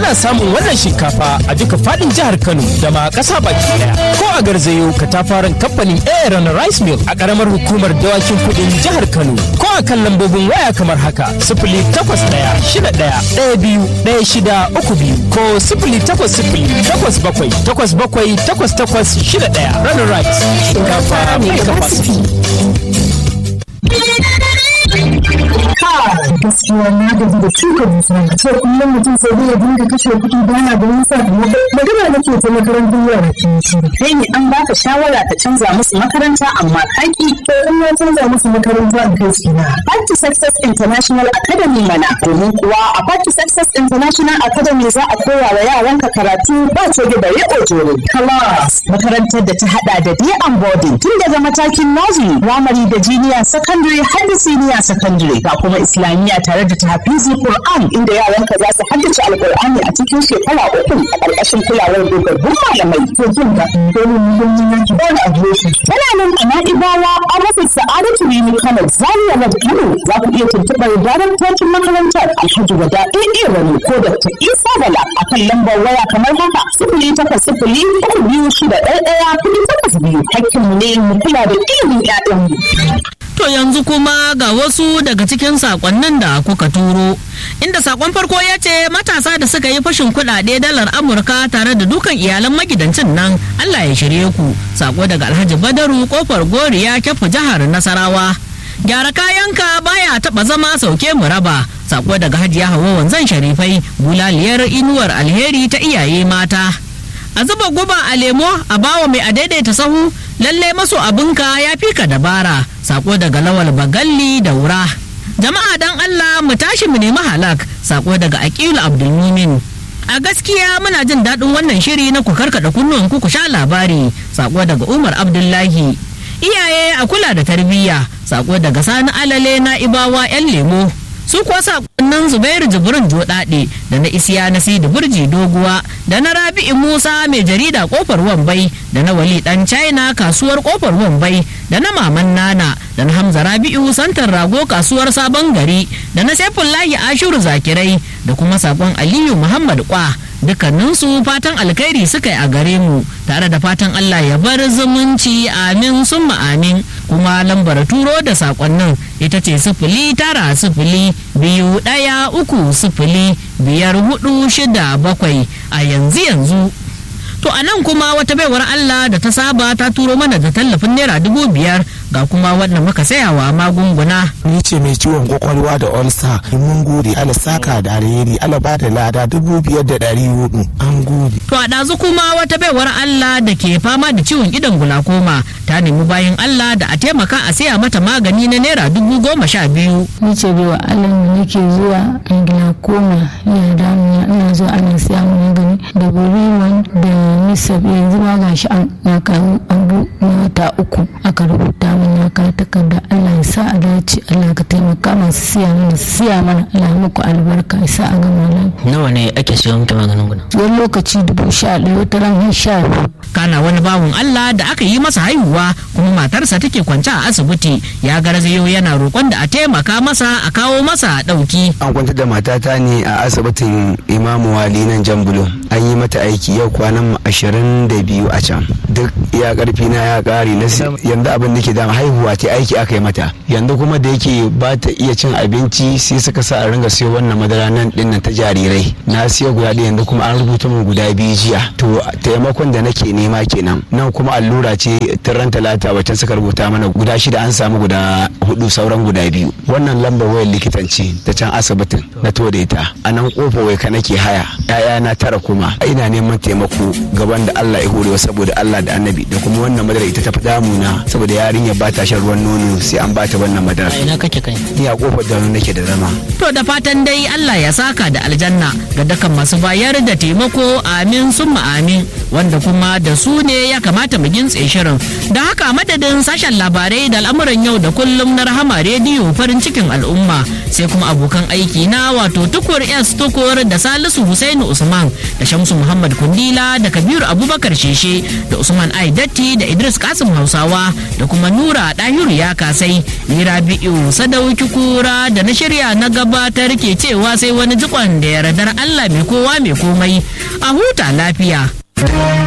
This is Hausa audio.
ana samun wannan shinkafa a duka fadin jihar Kano da ma ƙasa baki daya. Ko a garzayo katafaren kamfanin Aaron Rice Mill a ƙaramar hukumar dawakin kuɗin jihar Kano. Ko a kan lambobin waya kamar haka sifili takwas ɗaya shida ɗaya ɗaya biyu ɗaya shida uku biyu ko sifili takwas sifili takwas bakwai takwas bakwai takwas takwas shida ɗaya. Runner Rice shinkafa mai capacity. gaskiya na gaji da shuka dusa a ce kullum mutum sai zai dinga kashe kuɗi da yana ganin sakamako magana nake ta makarantar yara kin shiru kai ne an baka shawara ka canza musu makaranta amma kaki to in ya canza musu makaranta in kai su na Back to Success International Academy mana domin kuwa a Back to Success International Academy za a koya wa yaranka karatu ba coge da riƙo jere class makarantar da ta hada da day and boarding tun daga matakin nursery primary da junior secondary har da senior secondary ga kuma islamiyya tare da tahfizi Qur'an inda yaranka za su haddace alqur'ani a cikin shekara uku a ƙarƙashin kulawar dogaggun malamai to jin ga domin muhimmin yanki ba da adireshi tana nan a na'ibawa a rasa sa'adatu rini kano zaria road kano za ku iya tuntuɓar daraktocin makarantar alhaji wada ɗaiɗe rani ko dr isa bala a kan lambar waya kamar haka sifili takwas sifili uku biyu shida ɗaya ɗaya kuɗi takwas biyu hakkinmu ne mu kula da ilimin ƴaƴanmu. To yanzu kuma ga wasu daga cikin sakonnin da kuka turo. Inda sakon farko ya ce matasa da suka yi fashin kuɗaɗe dalar Amurka tare da dukan iyalan magidancin nan Allah ya shirye ku. Sako daga Alhaji Badaru kofar Goriya Kyafu jihar Nasarawa. Gyara kayanka baya taɓa zama sauke mu raba. Sako daga Hajiya Hawa Wanzan Sharifai bulaliyar inuwar alheri ta iyaye mata. A zuba guba a lemo a bawa mai a daidaita sahu lalle maso abinka ya fi ka dabara sako daga lawal bagalli da wura jama'a dan allah mu tashi mu nemi halak sako daga aqilu abdulmumin a gaskiya muna jin daɗin wannan shiri na ku karkaɗa kunnuwan ku ku sha labari sako daga umar abdullahi iyaye a kula da tarbiyya sako daga sani alale na ibawa yan lemo su kuwa sakonnin zubairu jibrin joɗaɗe da na isiya na sidi burji doguwa da na rabi'i musa mai jarida kofar wambai da na wali dan china kasuwar kofar wambai da na maman nana da na hamza rabi'u santar rago kasuwar sabon gari da na saifullahi ashiru zakirai da kuma sakon aliyu muhammad kwa dukkaninsu fatan alkhairi suka yi a gare mu tare da fatan Allah ya bar zumunci amin summa amin kuma lambar turo da sakonnin ita ce sifili tara sifili biyu ɗaya uku sifili biyar hudu shida bakwai a yanzu yanzu to a nan kuma wata baiwar Allah da ta saba ta turo mana da tallafin naira dubu biyar ga kuma wannan muka sayawa magunguna ni ce mai ciwon kwakwalwa da olsa mun gode ala saka da alheri ala ba da lada dubu biyar da ɗari hudu an gode to a ɗazu kuma wata baiwar Allah da ke fama da ciwon idon gulakoma ta nemi bayan Allah da a taimaka a saya mata magani na naira dubu goma sha biyu ni ce baiwa Allah da nake zuwa glaucoma yana damuna ina zuwa ana siya mu magani da buriman da nisab yanzu ma gashi an na kawo abu na wata uku aka rubuta min na ka takarda Allah ya sa a dace Allah ka taimaka masu siya mana su siya mana Allah muku albarka ya sa a gama lafiya nawa ne ake siyo miki maganin guna wani lokaci dubu sha ɗaya wata ran har sha biyu kana wani bawon Allah da aka yi masa haihuwa kuma matarsa take kwance a asibiti ya garzayo yana roƙon da a taimaka masa a kawo masa ɗauki an kwantar da matata ne a asibitin imamu wali nan jambulo an yi mata aiki yau kwanan ashirin da biyu a can duk ya karfi na ya kare na yanzu abin da ke dama haihuwa ta aiki aka yi mata yanzu kuma da yake ba ta iya cin abinci sai suka sa a ringa siyo wannan madara nan din ta jarirai na siyo guda ɗaya yanzu kuma an rubuta min guda biyu jiya to taimakon da nake nema kenan nan kuma allura ce ran talata wacce suka rubuta mana guda shida an samu guda hudu sauran guda biyu wannan lambar wayar likitan ce ta can asibitin na to da ita a nan kofa wai ka nake haya yaya na tara kuma ina neman taimako gaban da Allah ya hore saboda Allah da annabi da kuma wannan madara ita ta fi damuna saboda yarinya ba ta shan ruwan nono sai an bata wannan madara ina kake kai ni a kofar da nake da zama to da fatan dai Allah ya saka da aljanna ga dukkan masu bayar da taimako amin summa amin wanda kuma da su ne ya kamata mu gintse shirin da haka madadin sashen labarai da al'amuran yau da kullum na rahama rediyo farin cikin al'umma sai kuma abokan aiki na wato tukur s tukur da salisu husainu usman da shamsu muhammad kundila da kabiru abubakar sheshe da usman Abdurrahman Ai Datti da Idris Kasim Hausawa da kuma Nura Dahiru ya kasai ni Rabi'u Sadauki Kura da na shirya na gabatar ke cewa sai wani jikon da yardar Allah mai kowa mai komai a huta lafiya.